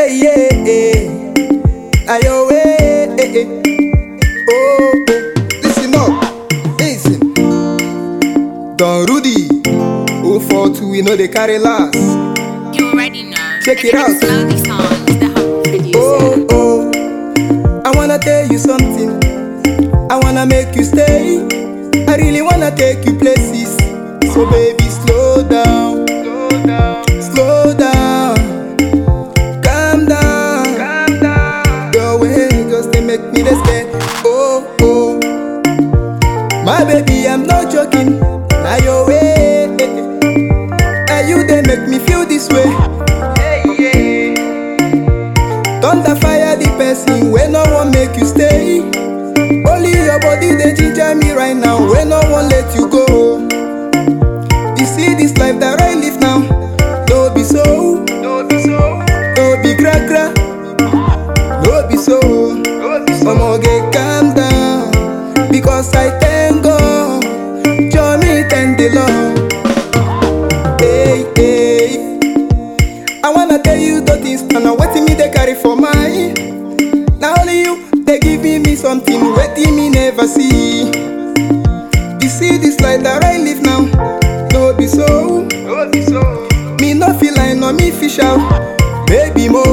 Hey, yeah, yeah. Ayo, eh, eh, eh. Oh, oh. Listen up. Listen. Don Rudy. 042, we know they carry last. You already know. Check and it out. It's slowly songs, the humble producer. Oh, oh. I wanna tell you something. I wanna make you stay. I really wanna take you places. So, baby, slow down. Slow down. Slow down. Calm down. Calm down. Your way just they make me the stay. Oh, oh. My baby, I'm not joking. Now your way. And you they make me feel this way. Hey, yeah. Thunder fire the person when no one make you stay. Only your body they ginger me right now when no one let you go. You see this life that I live now, no be so, no be so, no be gra gra, no be so. Omo get calm down because I thank God, join me thank the Lord. Hey hey. I wanna tell you the things and I'm waiting me they carry for mine. Now only you they giving me something waiting me never see. You see this life that I live now, no be so, no be so. Me no feel like no me fish out, baby mo,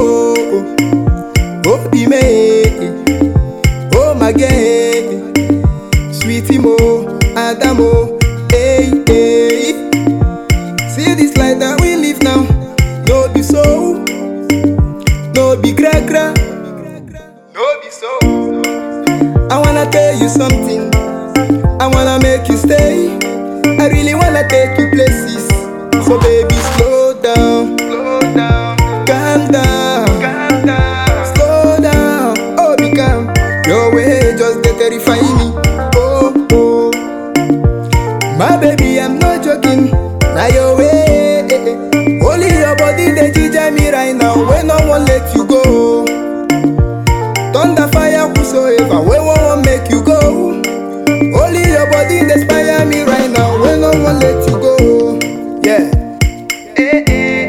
oh be me, oh my girl, sweetie mo, Adamo, hey hey. See this life that we live now, no be so, no be gra gra, no be so. I wanna tell you something, I wanna make you stay, I really wanna take you places. So baby, slow down, slow down, calm down, calm down, slow down, oh be calm. Your way just they terrify me, oh oh. My baby, I'm not joking. Now your way, only your body they ginger me right now. When no one let you go, thunder fire whosoever. When one won't make you go, only your body they inspire me right now. When no one let you go, yeah, eh, eh,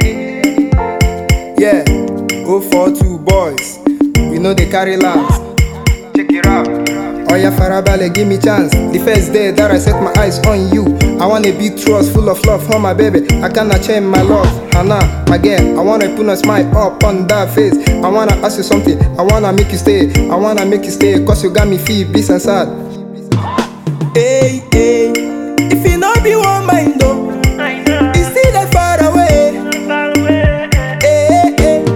eh. yeah. Go for two boys, we know they carry last. Check it out. Oya farabale, give me chance. The first day that I set my eyes on you, I wanna be trust, full of love for my baby. I cannot change my love, Hannah, my girl. I wanna put a smile up on that face. I wanna ask you something. I wanna make you stay. I wanna make you stay, cause you got me feel peace and sad. Hey, hey, if you not be one mind though, it's still that far away. Hey, hey,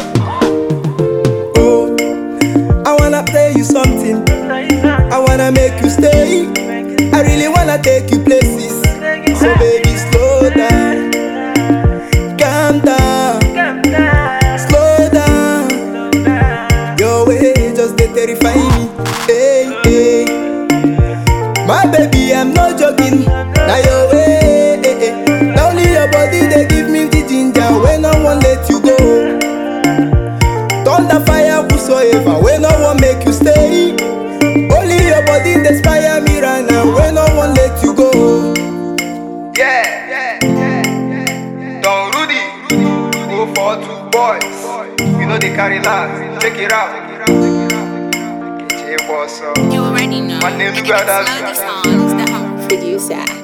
oh, I wanna tell you something. I wanna make you stay. I really wanna take you places. So baby, slow down, calm down, slow down. Your way just they terrify me. Hey, hey. My baby, I'm not joking. Now your way, eh, eh. Now only your body they give me the ginger when no one let you go. Thunder fire whosoever when no one make you stay. Only your body they inspire me right now when no one let you go. Yeah, yeah, yeah, yeah. Don Rudy, go for two boys. You know they carry last. Check it out. Get your boss up. You already know. My name and is Brothers. It's slowly songs, the humble Producer.